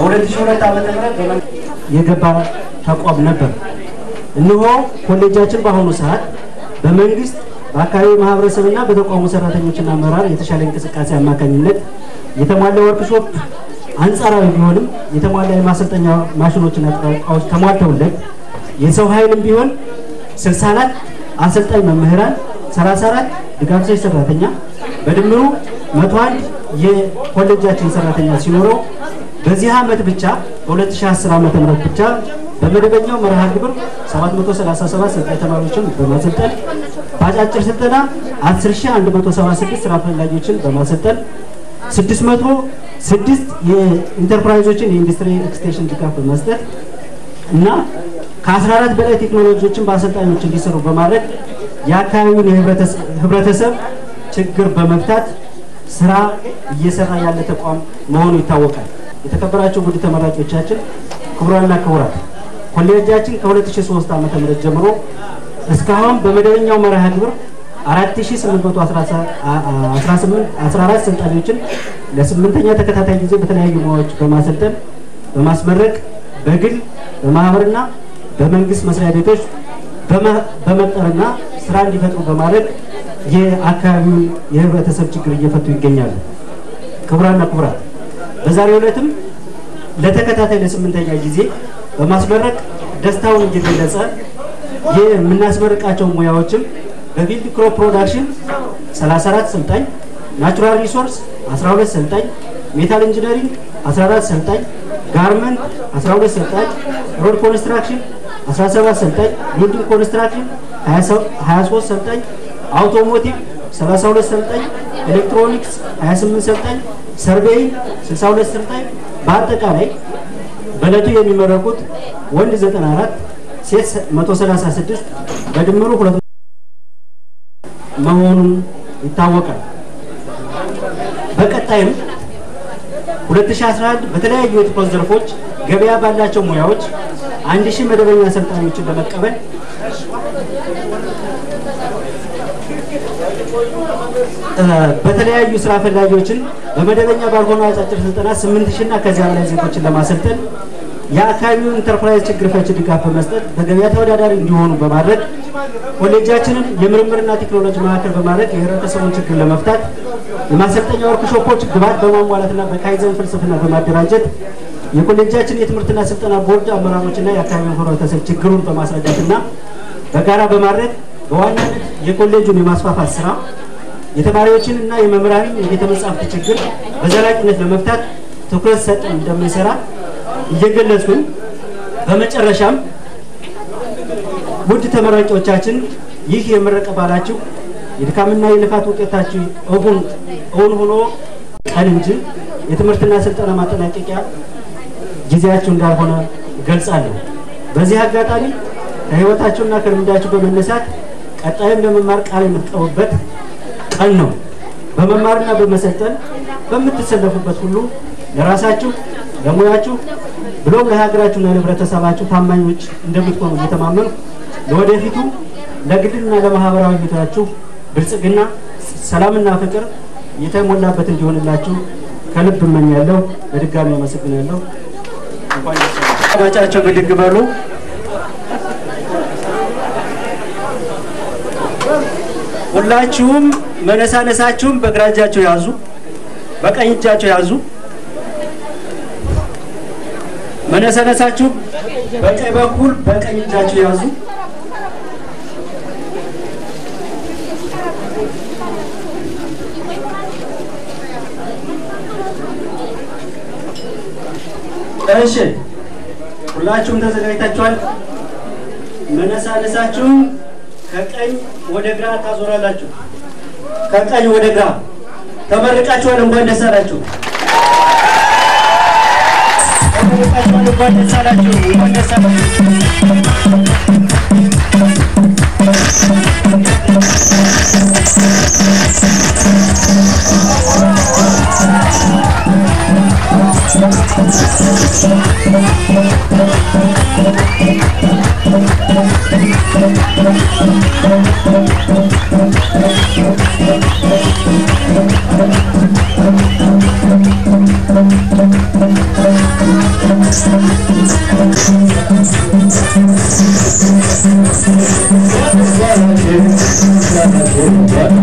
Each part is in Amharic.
በ2002 ዓ ም የገባ ተቋም ነበር። እነሆ ኮሌጃችን በአሁኑ ሰዓት በመንግስት በአካባቢ ማህበረሰብና በተቋሙ ሰራተኞችና አመራር የተሻለ እንቅስቃሴ አማካኝነት የተሟላ ወርክሾፕ አንጻራዊ ቢሆንም የተሟላ የማሰልጠኛ ማሽኖችና እቃዎች ተሟልተውለት የሰው ኃይልም ቢሆን 64 አሰልጣኝ መምህራን፣ 34 ድጋፍ ሰጪ ሰራተኛ በድምሩ 101 የኮሌጃችን ሰራተኛ ሲኖረው በዚህ ዓመት ብቻ በ2010 ዓ.ም ብቻ በመደበኛው መርሃ ግብር 737 ሰልጣኝ ተማሪዎችን በማሰልጠን በአጫጭር ስልጠና 10176 ስራ ፈላጊዎችን በማሰልጠን 606 የኢንተርፕራይዞችን የኢንዱስትሪ ኤክስቴንሽን ድጋፍ በመስጠት እና ከ14 በላይ ቴክኖሎጂዎችን በአሰልጣኞች እንዲሰሩ በማድረግ የአካባቢውን የህብረተሰብ ችግር በመፍታት ስራ እየሰራ ያለ ተቋም መሆኑ ይታወቃል። የተከበራቸው ውድ ተመራቂዎቻችን፣ ክቡራንና ክቡራት ኮሌጃችን ከ2003 ዓ.ም ጀምሮ እስካሁን በመደበኛው መርሃ ግብር 4814 ሰልጣኞችን ለስምንተኛ ተከታታይ ጊዜ በተለያዩ ሙያዎች በማሰልጠን በማስመረቅ በግል በማህበርና በመንግስት መስሪያ ቤቶች በመቅጠርና ስራ እንዲፈጥሩ በማድረግ የአካባቢውን የህብረተሰብ ችግር እየፈቱ ይገኛሉ። ክቡራና ክቡራት በዛሬው ዕለትም ለተከታታይ ለስምንተኛ ጊዜ በማስመረቅ ደስታውን እየገለጸ የምናስመርቃቸው ሙያዎችም በፊልድ ክሮፕ ፕሮዳክሽን 34 ሰልጣኝ፣ ናቹራል ሪሶርስ 12 ሰልጣኝ፣ ሜታል ኢንጂነሪንግ 14 ሰልጣኝ፣ ጋርመንት 12 ሰልጣኝ፣ ሮድ ኮንስትራክሽን 17 ሰልጣኝ፣ ቢልዲንግ ኮንስትራክሽን 23 ሰልጣኝ፣ አውቶሞቲቭ 32 ሰልጣኝ፣ ኤሌክትሮኒክስ 28 ሰልጣኝ፣ ሰርቬይ 62 ሰልጣኝ በአጠቃላይ በእለቱ የሚመረቁት ወንድ 94 ሴት 136 በድምሩ ሁለት መሆኑን ይታወቃል። በቀጣይም 2011 በተለያዩ የትኩረት ዘርፎች ገበያ ባላቸው ሙያዎች አንድ ሺህ መደበኛ ሰልጣኞችን ለመቀበል በተለያዩ ስራ ፈላጊዎችን በመደበኛ ባልሆነ አጫጭር ስልጠና 8 ሺህ እና ከዚያ በላይ ዜጎችን ለማሰልጠን የአካባቢውን ኢንተርፕራይዝ ችግር ፈቺ ድጋፍ በመስጠት በገበያ ተወዳዳሪ እንዲሆኑ በማድረግ ኮሌጃችንን የምርምርና ቴክኖሎጂ ማዕከል በማድረግ የህብረተሰቡን ችግር ለመፍታት የማሰልጠኛ ወርክሾፖች ግብዓት በማሟላትና በካይዘን ፍልስፍና በማደራጀት የኮሌጃችን የትምህርትና ስልጠና ቦርድ አመራሮችና የአካባቢውን ህብረተሰብ ችግሩን በማስረዳትና በጋራ በማድረግ በዋናነት የኮሌጁን የማስፋፋት ስራ የተማሪዎችን እና የመምህራንን የቤተ መጻሕፍት ችግር በዘላቂነት ለመፍታት ትኩረት ሰጠን እንደምንሰራ እየገለጽኩኝ በመጨረሻም ውድ ተመራቂዎቻችን ይህ የምረቃ በዓላችሁ የድካምና የልፋት ውጤታችሁ እውን እውን ሆኖ ቀን እንጂ የትምህርትና ስልጠና ማጠናቀቂያ ጊዜያችሁ እንዳልሆነ ገልጻለሁ። በዚህ አጋጣሚ ከህይወታችሁና ከልምዳችሁ በመነሳት ቀጣይም ለመማር ቃል የምትቀቡበት ቀን ነው። በመማርና በመሰልጠን በምትሰለፉበት ሁሉ ለራሳችሁ ለሙያችሁ ብሎም ለሀገራችሁና ለህብረተሰባችሁ ታማኞች እንደምትሆኑ እየተማመኑ ለወደፊቱ ለግልና ለማህበራዊ ህይወታችሁ ብልጽግና፣ ሰላምና ፍቅር የተሞላበት እንዲሆንላችሁ ከልብ እመኛለሁ። በድጋሚ አመሰግናለሁ። ማጫቸው ብድግ በሉ። ሁላችሁም መነሳነሳችሁም በግራ እጃቸው ያዙ፣ በቀኝ እጃቸው ያዙ። መነሳነሳችሁ በቀኝ በኩል በቀኝ እጃችሁ ያዙ። እሺ፣ ሁላችሁም ተዘጋጅታችኋል። መነሳነሳችሁም ከቀኝ ወደ ግራ ታዞራላችሁ። ከቀኝ ወደ ግራ ተመርቃችኋል። እንኳን ደስ አላችሁ። ተመርቃችኋል። እንኳን ደስ አላችሁ። እንኳን ደስ አላችሁ። Thank you.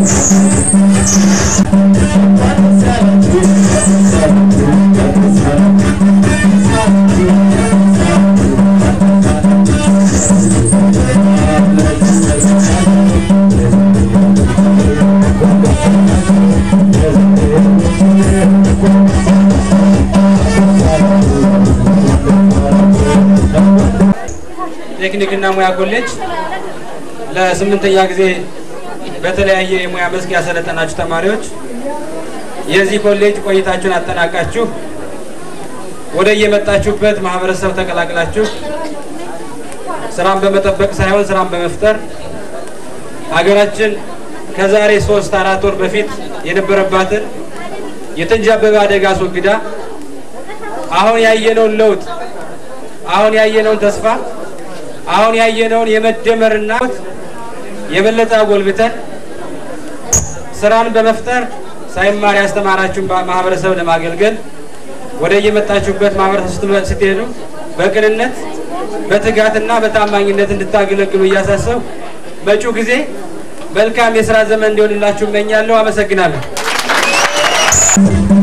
ቴክኒክና ሙያ ኮሌጅ ለስምንተኛ ጊዜ በተለያየ የሙያ መስክ ያሰለጠናችሁ ተማሪዎች የዚህ ኮሌጅ ቆይታችሁን አጠናቃችሁ ወደ የመጣችሁበት ማህበረሰብ ተቀላቅላችሁ ስራን በመጠበቅ ሳይሆን ስራን በመፍጠር ሀገራችን ከዛሬ ሶስት አራት ወር በፊት የነበረባትን የተንዣበበ አደጋ አስወግዳ አሁን ያየነውን ለውጥ አሁን ያየነውን ተስፋ አሁን ያየነውን የመደመርና የበለጠ አጎልብተን ስራን በመፍጠር ሳይማር ያስተማራችሁን ማህበረሰብ ለማገልገል ወደ የመጣችሁበት ማህበረሰብ ስትሄዱ በቅንነት በትጋትና በታማኝነት እንድታገለግሉ እያሳሰብ መጪው ጊዜ መልካም የስራ ዘመን እንዲሆንላችሁ እመኛለሁ። አመሰግናለሁ።